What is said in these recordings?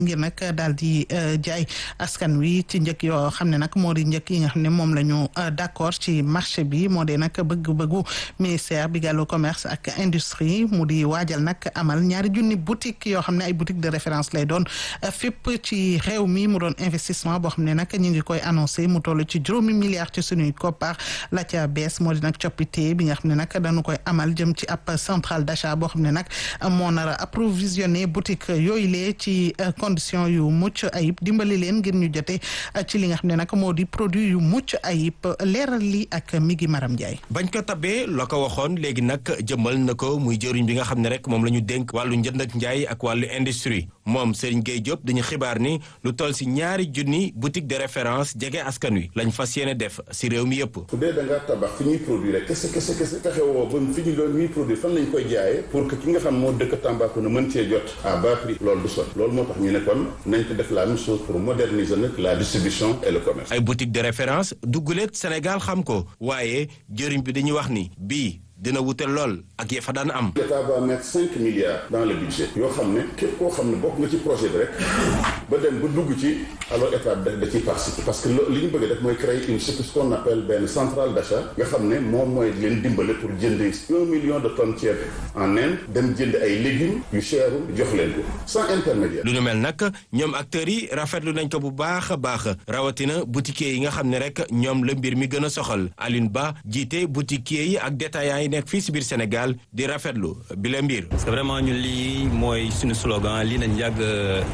ngir nag daal di jaay askan wi ci njëkk yoo xam ne nag moo di njëkk yi nga xam ne moom la ñu d'accord ci marché bi moo di nag bëgg-bëggu ministère bi gàllu commerce ak industrie mu di waajal nag amal ñaari junni boutique yoo xam ne ay boutique de référence lay doon fépp ci réew mi mu doon investissement boo xam ne nag ñu ngi koy annoncé mu toll ci juróomi milliards ci suñuy koppar la ca bees moo di nag coppite bi nga xam ne nag dañu koy amal jëm ci ab centrale d'achat boo xam ne nag moo nar a approvisionner boutique yooyu lee ci condition yu mucc ayib dimbali leen ngir ñu jote ci li nga xam ne nag moo di produit yu mucc ayib leeral li ak Migi Maram Ndiaye. bañ ko tabee la ko waxoon léegi nag jëmmal na ko muy jëriñ bi nga xam ne rek moom la ñu dénk wàllu njënd ak njaay ak wàllu industrie moom Serigne Gueye Diop dañu xibaar ni lu toll si ñaari junni boutique de référence jege askan wi lañ fas yéene def si réew mi yëpp. su dee da ngaa tabax fi ñuy produire kese kese kese fexe woo ba fi ñu doon ñuy produire fan lañ koy jaayee pour que ki nga xam moo dëkk Tambacounda mën cee jot à bas prix loolu du sot loolu moo tax ñu ne kon nañ ko def la même chose pour moderniser nag la distribution et le commerce. ay boutique de référence dugguleet Sénégal xam ko waaye jëriñ bi dañuy wax ni bii. dina wute lool ak ya fa daan am. l'État va mettre cinq milliards dans le budget yoo xam ne képp koo xam ne bokk nga ci projet bi rek ba dem ba dugg ci alors état da da ciy participer parce que li ñu bëgg def mooy créer une ce qu'on appelle benn centrale d'achat nga xam ne moom mooy leen dimbale pour jënd un million de tonnes ceeb en Inde dem jënd ay légumes yu cher jox leen ko sans intermédiaire. lu nu mel nag ñoom acteurs yi rafetlu nañ ko bu baax a baax rawatina boutiquiers yi nga xam ne rek ñoom la mbir mi gën a soxal Alioune Ba jiite boutiquiers yi ak détaillants yi nekk fii si biir Sénégal di rafetlu bi la mbir. parce que vraiment ñun lii mooy suñu slogan lii nañ yàgg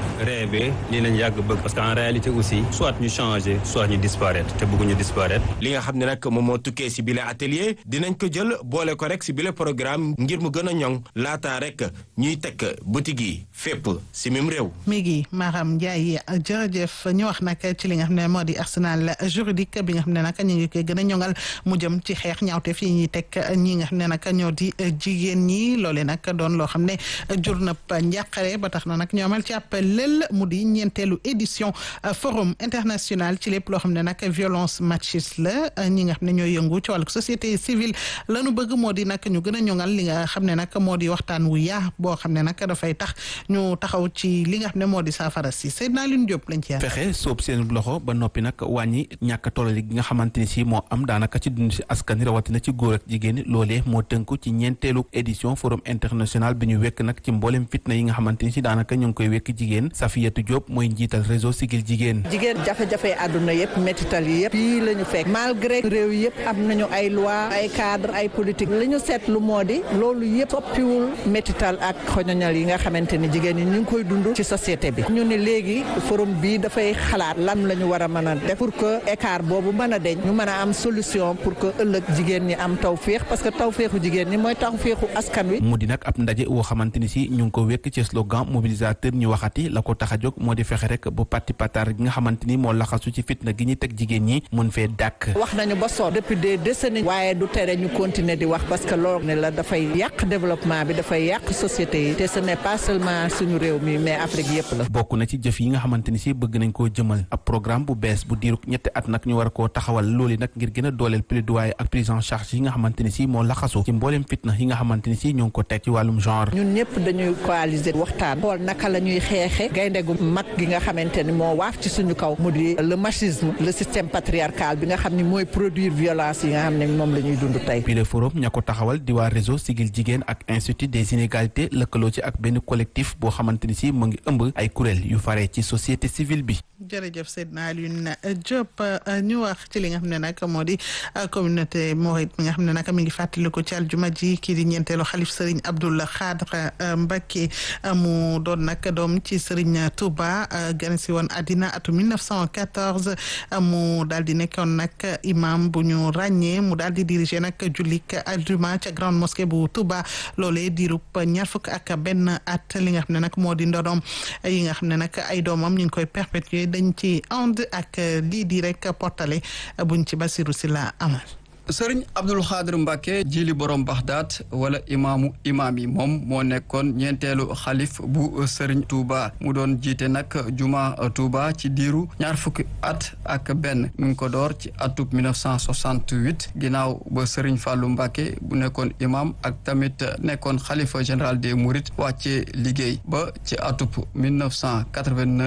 rêvé lii nañ yàgg bëgg parce que en réalité aussi soit ñu changer soit ñu disparaître te bëgguñu disparaître. li nga xam ne nag moom moo tukkee si bile atelier dinañ ko jël boole ko rek si bile programme ngir mu gën a ñoŋ laataa rek ñuy teg boutique yi fépp si mim réew. mi ngi Maram Ndiaye jërëjëf ñu wax nag ci li nga xam ne moo di arsenal juridique bi nga xam ne nag ñu ngi koy gën a ñoŋal mu jëm ci xeex ñaawteef yi ñuy teg ñi nga xam ne nag ñoo di jigéen ñi loole nag doon loo xam ne jur na njàqare ba tax na nag ñoo amal ci ab lël mu di ñeenteelu édition forum international ci lépp loo xam ne nag violence machiste la ñi nga xam ne ñooy yëngu ci wàllu société civile lañu bëgg moo di nag ñu gën a ñoŋal li nga xam ne nag moo di waxtaan wu yaa boo xam ne nag dafay tax ñu taxaw ci li nga xam ne moo di saafara si Seydina Alioune Diop lañ ci fexe soob seen loxo ba noppi nag wàññi ñàkk tollali gi nga xamante ni si moo am daanaka ci dund si askan rawatina ci góor ak jigéen loolee moo tënku ci ñeenteelu édition forum international bi ñu wekk nag ci mboolem fitna yi nga xamante ni si daanaka ñu ngi koy wekk jigéen Safiyatu Diop mooy njiital réseau Sigil Jigéen jigéen jafe-jafe àdduna yëpp métital yi yëpp fii la ñu fekk malgré réew yëpp am nañu ay loi ay cadre ay politique li ñu seetlu moo di loolu yëpp soppiwul métital ak xoñoñal yi nga xamante ni jigéen ñi ñu ngi koy dund ci société bi ñu ne léegi forum bi dafay xalaat lan la ñu war a mën a def pour que écart boobu mën a deñ ñu mën a am solution pour que ëllëg jigéen ñi am tawféex parce que tawféexu jigéen ñi mooy tawféexu askan wi mu di nag ab ndaje woo xamante ni si ñu ngi ko wekk ci slogan mobilisateur ñu waxati la ko tax a jóg moo di fexe rek bu parti patar gi nga xamante ni moo laxasu ci fitna gi ñuy teg jigéen ñi mun fee dàkk wax nañu ba sonn depuis des décennies waaye du tere ñu continuer di wax parce que loolu ne la dafay yàq développement bi dafay yàq société yi te ce n'est pas seulement suñu réew mi mais Afrique yëpp la bokk na ci jëf yi nga xamante ni si bëgg nañ koo jëmal ab programme bu bees bu diiru ñetti at nag ñu war koo taxawal loolu nag ngir gën a dooleel plaidoyer ak prise en charge yi nga xamante ni si moo laxasu ci mbooleem fitna yi nga xamante ni si ñoo ngi ko teg ci wàllum genre ñun ñëpp dañuy coaliser waxtaan xool naka la ñuy xeexe gaynde gu mag gi nga xamante ni moo waaf ci suñu kaw mu di le machisme le système patriarcal bi nga xam ni mooy produire violence yi nga xam ne moom la ñuy dund tey bile forum ña ko taxawal di waa réseau Sigil Jigéen ak institut des inégalités lëkkaloo ci ak benn collectif boo xamante ni si mu ngi ëmb ay kuréel yu fare ci société civile bi jërëjëf Seydina Alioune Diop ñu wax ci li nga xam ne nag moo di communauté mouride mi nga xam ne nag mi ngi fàttaliku ci aljuma ji kii di ñeenteelu xalif Serigne Abdoul Khadre Mbacké mu doon nag doom ci Serigne Touba gane si woon àddina atu 1914 mu daal di nekkoon nag imam bu ñu ràññee mu daal di diriger nag jullik aljuma ca grande mosquée bu Touba loolee diirub ñaar fukk ak benn at li nga xam ne nag moo di ndonoom yi nga xam ne nag ay doomam ñu ngi koy perpétuer dañ ci ànd ak lii di rek portale buñ ci Basiru si la amal sëriñ Abdul Xaadir Mbàkke jili borom Baxdaat wala imaamu imaam yi moom moo nekkoon ñeenteelu xalif bu sëriñ Touba mu doon jiite nag juma Touba ci diiru ñaar fukki at ak benn mu ngi ko door ci atub 1968 ginnaaw ba sëriñ Fàllu Mbàkke bu nekkoon imam ak tamit nekkoon xalifa général des Mourides wàccee liggéey ba ci atub 1989